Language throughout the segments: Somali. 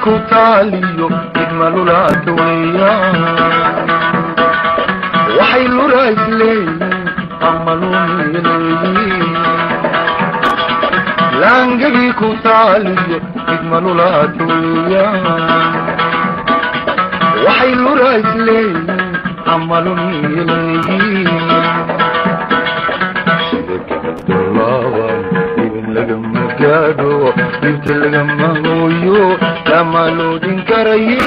ku taaliyo idmalulaata weeyaan waxay lurays leeyiin ama lumiya leeyiin laangagii ku taaliyo idmalulaata weeyaan waxay lurays leeyiin ama lumiya leeyiin sida gabadolaaban ibin lagama gaadho dhibta lagama hooyo lama loodin karaye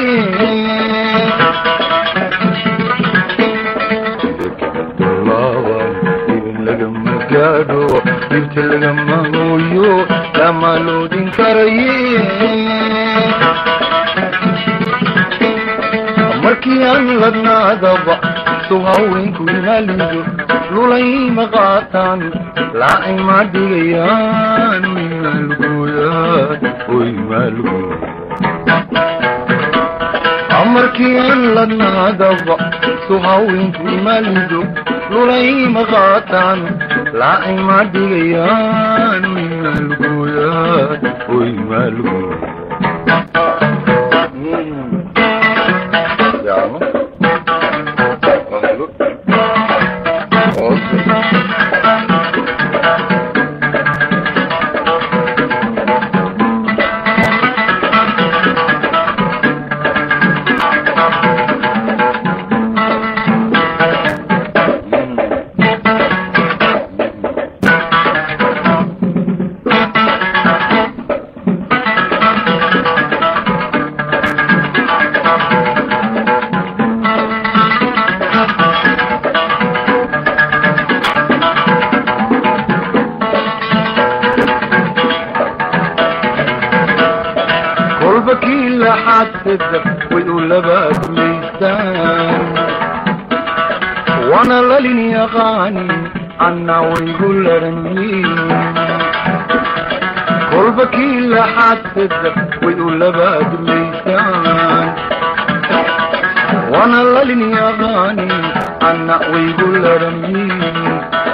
sida gabadolaaban ibin lagama gaadho dhibta lagama hooyo lama loodin karaye markii aan ladnaadaba su haweenku imalido lulayma qaataan laacay ma dhigayaan maalgooyaan oy maalgooya markii aan ladnaadaba su haweenku imalido lulayma qaataan laacay ma dhigayaan maalgooyaan oy maalgooya Andiamo. kolba kii laxadsada way u labaadmaystaan waana lalin yaqaani anna waygu laranyiin kolba kii laxadsada way u labaadmaystaan waana lalin yaqaani anna waygu laranyiin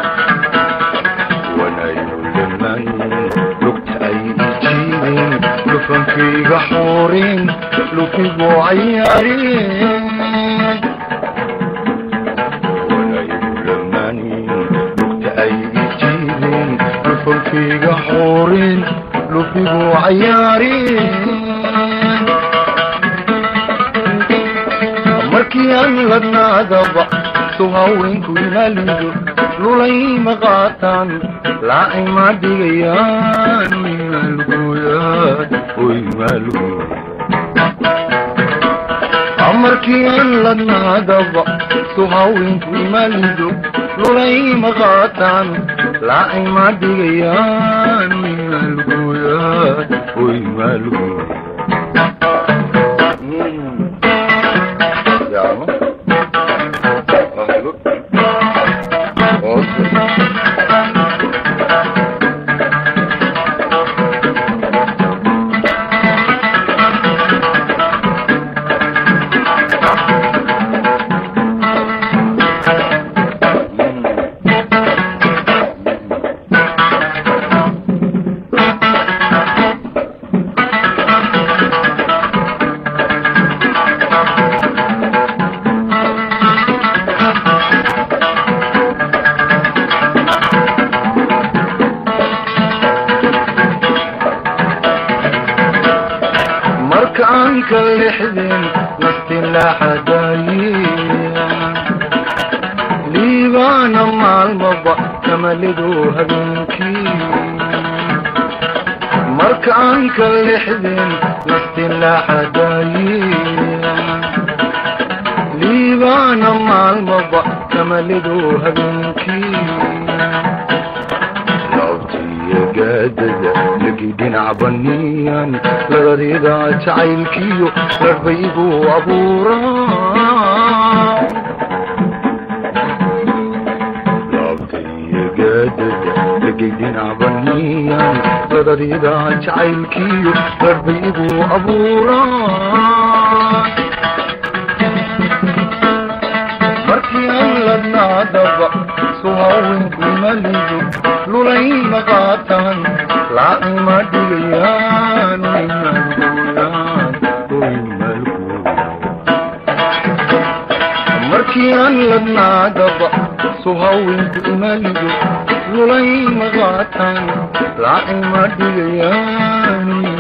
wanayuliman lugta ay ijiideen lufankayga xooreen lufigu cayaareen wanayuliman lugta ay ijiideen lufankayga xooreen lufigu cayaareen markii aan ladnaadaba su haweenku imalido lulayma qaataan laacay ma dhigayaan maalgooyaan oy maalgooya markii aan ladnaadaba su haweenku imalido lulayma qaataan laacay ma dhigayaan maalgooyaan oy maalgooya Andiamo. marka aan ka lexdeen nafti laxadaayeen liibaana maalmaba kamalidu habeenkii marka aan ka lexdeen nafti laxadaayeen liibaana maalmaba kamalidu habeenkii laabtiyo gaadada lagi dhinac baniyan lagadida jacaylkiyo larbaygu abuuraa laabtiyo gaadada lagi dhinac baniyan lagadida jacaylkiyo larbaygu abuuraa markii aan ladnaadaba su haweenku malido lulayma qaataan laacay ma dhigayaan maalgooyaan so haweenku imalido lulay maqaataan laacay ma dhigayaani